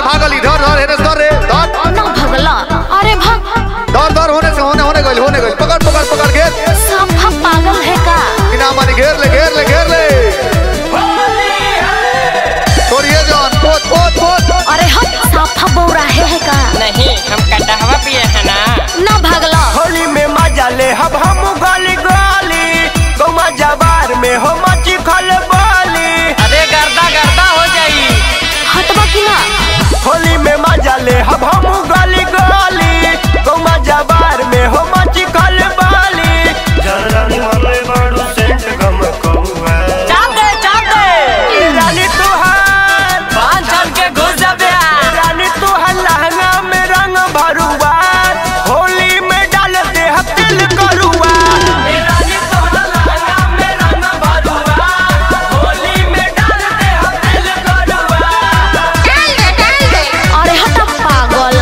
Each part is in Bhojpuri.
भागली धर धर हेने धर रे धर ना भगला अरे भाग धर धर होने से होने होने गइल होने गइल पकड़ पकड़ पकड़ घेर साफा पागल है का बिना मानी घेर ले घेर ले घेर ले छोड़िए जान पोत पोत पोत अरे हम साफा बौरा है, है का नहीं हम कटहवा पिए हैं ना ना भगला होली में मजा ले हब हम गली गली गौमा जबार में हो मची खल बाली अरे गर्दा गर्दा हो जाई हटबा की ना होली में मजा ले हब हम गली गली गौमा जबार में हो मची खल बाली जनरानी वाले बाड़ू सेंट गम कौआ चाप दे चाप दे ए रानी तुहार पाँच छन के घुस जाबे ए रानी तुहार लहंगा में रंग भरुआ होली में डाल दे हम तिल करुआ अरे हटा पागल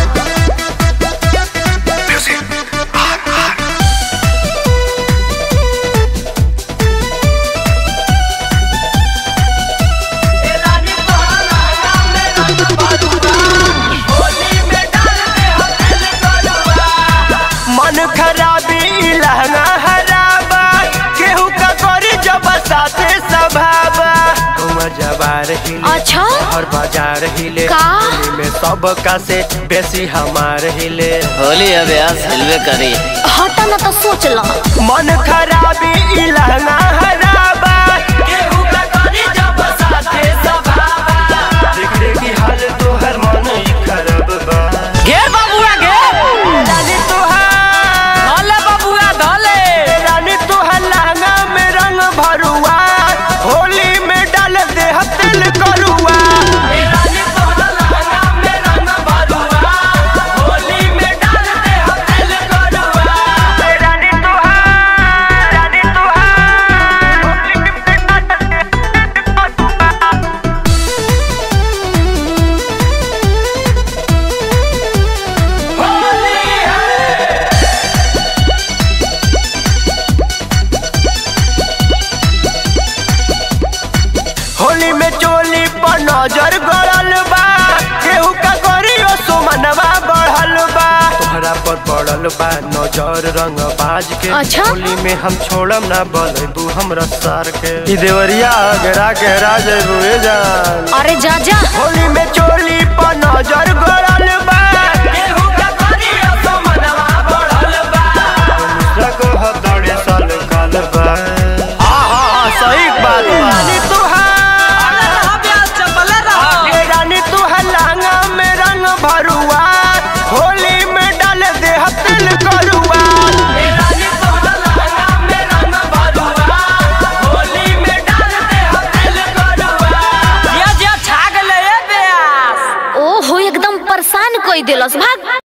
मन खराबी लहंगा हराबा केहू का करी जब साथे सभाबा गौवा जबार हिले अच्छा हर बाजार हिले का? होली में सब का से बेसी हमार हिले होली अभ्यास हिलवे करी हटा ना तो सोच ला मन खराबी ई लहंगा हराबा केहू का करी जब साथे सभाबा देख रे की हाल तोहर मन ई खराब बा घेर बाबुआ घेर रानी तोहार धोले बाबुआ धोले रानी तोहर लहंगा में रंग भरुआ होली में डाल दे हम तिल करुआ रानी तोहार रानी तोहार होली में डाल दे हम तिल करुआ होली में चोली पर नजर गड़ल बा केहू का करियो सुमनवा बढ़ल बा तोहरा पर पड़ल बा नजर रंग बाज के अच्छा? होली में हम छोड़म ना बलबू हमरा सार के ई देवरिया घेरा घेरा जइबू ए जान अरे जा जा होली में चोली पर नजर गड़ल बा केहू का करियो सुमनवा बढ़ल बा दूसरा को हदड़े साल काल बा हां हां हां सही बात बा रानी तुहार ए रानी तू हलांगा में रंग भरुआ होली में डाल दे हम तिल करुआ जिया जिया छा गेले ए ब्यास ओ हो एकदम परेशान कोई दिलस भाग